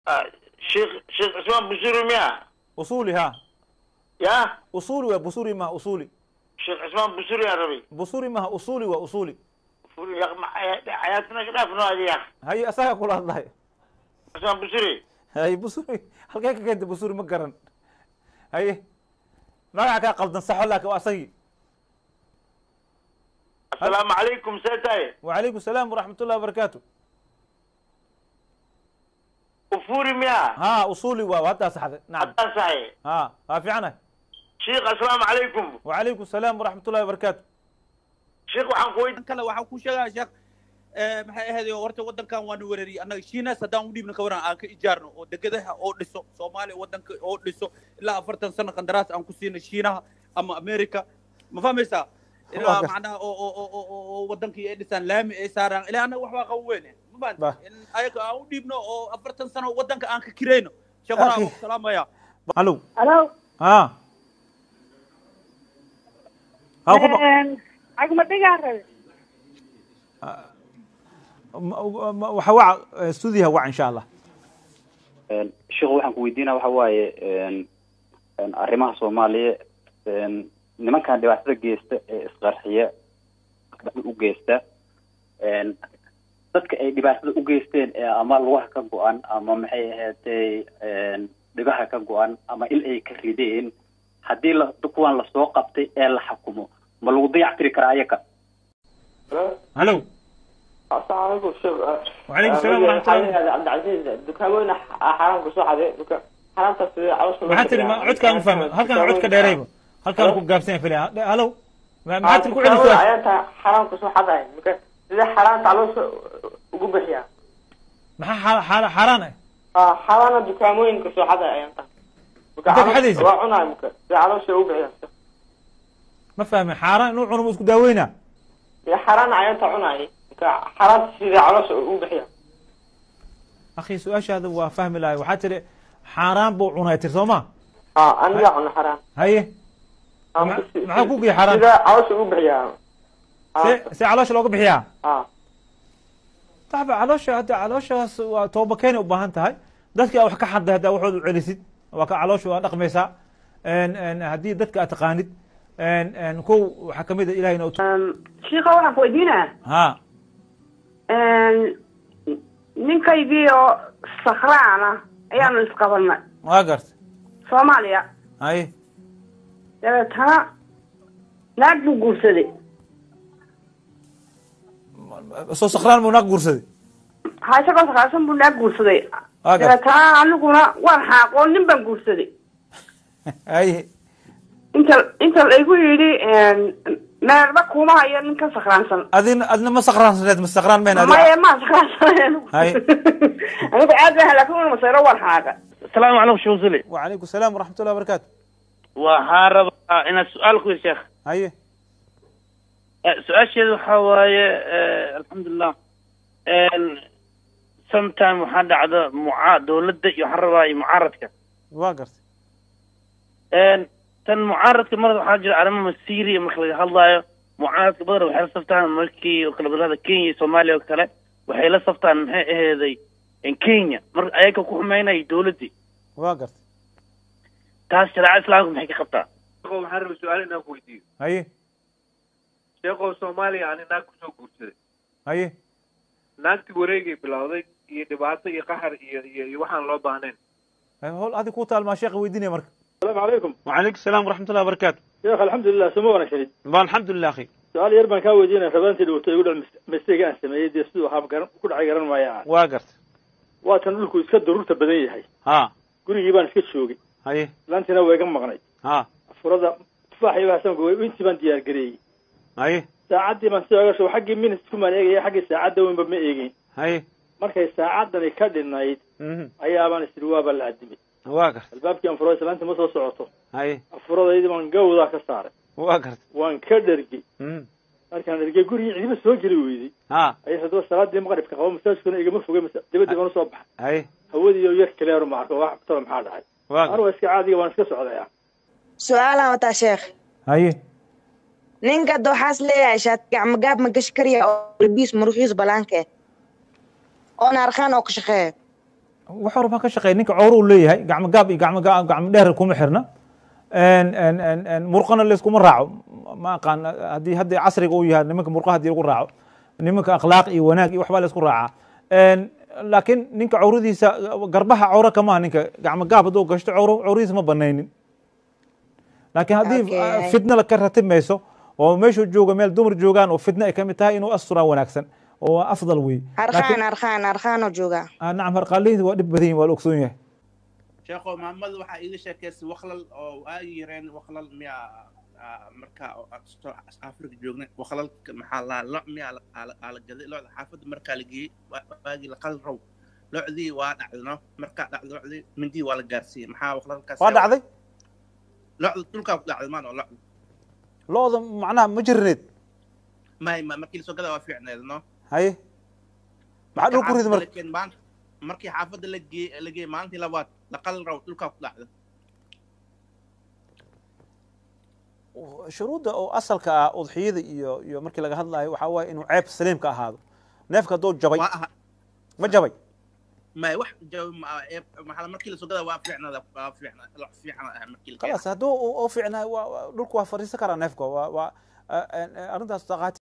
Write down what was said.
sheekh sheekh cismaan busuri miya usuli ha ya usuli waa busuri maha usuli sheekh cismaan busuri aan rabay busuri maha usuli waa usuli furi yaq xayaatna ka dhaafno adi yaq haye asagaa kula hadlahay cismaan busuri haye busuri halkee ka keenta busuri ma garan haye magaca kaa qaldan saxo laakin waa asagii asalaamu calaykum see tahay وعليكم السلام ورحمة الله وبركاته ufuri miya ها أصولي وهذا صح نعم haddaan saxay ها ها في عنه sheekh asalaamu calaykum وعليكم السلام ورحمة الله وبركاته sheekh waxaan ku weydiin kale waxaan ku sheegaa sheekh eh, maxay ahayd horta waddankan waanu weerariyey annaga shiinaas haddaan u dhiibna ka waran aan ka ijaarno oo degadaha oo dhiso soomaaliya waddanka oo dhiso ilaa afartan sano qandaraas aan ku siino shiinaha ama america ma fahmaysaa ilaa Waa gar- macnaha oo oo oo oo oo oo waddankii ay dhisaan laami ay saaraan ilaa annaga waxbaa qaban weyne ma Bah. fahamta in ayaga aan u dhiibno oo afartan sano waddanka aan ka kirayno sheekhoraa Akhi. waan ku salaamaya ألو Hello. ها ها خب Agma dhigaa rabe. وحوع استوديها وع إن شاء الله sheekhu waxaan ku weydiinaa waxa waaye een, een, arrimaha soomaaliya een, nimankan dhibaatada geysta ee isqarxiya u geysta een, dadka ay dhibaatada u geysteen ee ama lugaha ka go-an ama maxay ahaatay een, dhigaha ka go-an ama il ay ka rideen haddii la kuwan lasoo qabtay ee la xukumo ma lagu dayactiri karaa ayaga ألو السلام عليكم شوف وعليكم السلام ورحمة الله هذا عبد العزيز دكاموين حرام كسو حدي دكا حرام تصير على شو maxaa tiri ma codkaan u fahma halkaan codka dheerayba halkaan ku gaabsan yahay filaya halo Ma- maxaa tiri ku celi su-aasha عيانتا حرام كسو حدي دكا إذا حرام تعالوا ugu bixiya maxaa xaala- xaala- xaaraan ah اه حرام دكاموين كسو حدي عيانتا Inta ka xadaysa? waa cunay marka si caloosha ugu bixiya ma fahmin xaaraan inuu cuno ma isku daaweynaa ya xaraan cayanta cunay marka xaraan sida caloosha ugu bixiya akhi su-aashaada waa fahmi lahay waxaa tiri xaaraan buu cunay tir soo ma اه aniga cuna xaraan haye Ah, Ma- si- maxaa si- ku geeyey xaraan? sida caloosha ugu bixiya see see caloosha looga bixiyaa اه taxba caloosha hadda calooshaas waa tooba keenay u baahan tahay dadka wax ka xaday haddaa waxood u celisid waa ka caloosha waa dhaqmaysaa En- en haddii dadka aad taqaanid En- en kow waxaa kamid a ilahina u Shiikha waxaan ku weydiinaa ha ninkaygii oo sakraan ah ayaanu isqabanay waa garta Soomaaliya haye dabeetana naag buu guursaday soo sakraan buu naag guursaday ha isagoo sakraansan buu naag guursaday Waa garta dabeetana aniguna waan xaaqoo nin baan guursaday haye inta inta laygu yidhi meerba kuma hayo ninkan sakraansan adina adna ma sakraansaneed ma sakraan meen adi maya maa sakraansan Hay. anigu aad baan laakin una masayro waan xaaqa asalaamu calaykum sheekh usuli وعليكم السلام ورحمة الله وبركاته waxaan rabaa inaad su-aal ku yiri sheekh haye Eh, su-aasheedu waxaa waaye eh, alxamdulilah sometime waxaa dhacda muca dowladda iyo waxaan rabaa iyo mucaaradka waa garta En, tan mucaaradka marada waxaa jira arrimo masiiriya marka laga hadlaayo mucaaradka badan waxay la saftaan markii oo kale badalada kenya iyo soomaaliya oo kale waxay la saftaan maxay aheeday in kenya marka ayaga ku xumeynaya dowladdii waa garta taas shareecada islaamka maxay ka qabtaa sheekhow waxaan rabay su-aal inaan ku weydiiyo haye sheekhow soomaaliya ani naag kusoo guursaday haye naagtii wareegay bilowday iyo dhibaato iyo qaxar iyo iyo iyo waxaan loo baahnayn Haye, hol adi ku taalmaa sheekha weydiinaya marka السلام عليكم وعليكم السلام ورحمة الله وبركاته شيخ الحمد لله سمو ونشري ba الحمد لله أخي سؤال يربان كان ويدينا ربانتي لو تقول مستيق أن سميه دي سدو حام قرن كل عي قرن ما يعني waa garta واتن لكو اسكا ضرورة بدن يحي ha قولي يبان اسكا شوقي haye لانتنا ويقم مغني ha فرضا تفاح يبا سمكو وينتي بان ديار قري haye ساعدي من سيغا شو حقي من سكومان ايغي حقي ساعدة وين بما ايغي haye markay saacadani ka dhinnayd mhm ayaabaan isiri waaba la adimay waa garta albaabkii aan furay islaanta ma soo socoto haye afuradaydii baan gawdaa ka saaray waa garta waan ka dhergey mhm markaan dhergey gurigii cidiba soo geli weydey ha ayay haddaba salaadii maqribka qabo masaajidkuna igama fogay masa- dibadii baan usoo baxay haye hawadii iyo yar kaleero ma arko wax talo maxaa dhacay waa garta anu waa iska caadiga waan iska socdaya su-aalaan wataa sheekh haye ninka hadda waxaas leeyahay shaati gacmo gaab ma gashi karaya oo labiis muruxiis balaanke oona arkaan oo ka shaqeeya wax hore baan ka shaqeey ninka cowro uu leeyahay gacmo gaab iyo gacmo ga- gacmo dheer kuma xirna En- en- en- en murqana layskuma raaco ma aqaan haddii haddii casriga uu yahay nimanka murqa haddii lagu raaco nimanka akhlaaq iyo wanaag iyo waxbaa laysku raacaa En, laakiin ninka cawradiisa garbaha cawro kamaha ninka gacmo gaab hadduu gashto cawro cawradiisa ma banaynin laakiin haddii Okay. ah, fitna la ka ratimayso oo meeshuu jooga meel dumar joogaan oo fitna ay kamid tahay inuu asturaa wanaagsan oo waa afdal wey harqaan harqaan harqaanoo joogaa Ah, nacam harqaalihiisa waa dhib badan yihin waa la ogsoon yahay sheekho maamada waxaa iiga sheekaysay wakhlal oo aagi yareen wakhlal miyaa ah, markaa oo aan soo afrika joognay wakhlalka maxaa lahaa lo miyaa la- aa la- aa la gaday locda xaafadda markaa la geeyey waa- waagii la qal row locdii waa dhacday no markaa dhacday locdii mindii waa la gaarsiiyey maxaa wakhlalkaas waa dhacday locda dhulkaa ku dhacday maano locda looda macnaha ma jirneed may ma markii lasoo gadaa waa fiicneed no haye maxaa dhul ku ridi marka Laakiin maanta markii xaafadda la geeyey la geeyey maalintii labaad la qal row dhulkaa ku dhacday shuruudda oo asalka ah udxiyada iyo iyo markii laga hadlayo waxaa waaye inuu ceeb saliimka ahaado neefka hadduu jabay waa aha ma jabay may wax jawi ma ee maxaa markii lasoo gadaa waa fiicnada waa fiicna lo fiicna ah markii la khalaas hadduu u fiicnaa waa- waa- dhulku waa fadhiisan karaa neefka waa waa arrintaas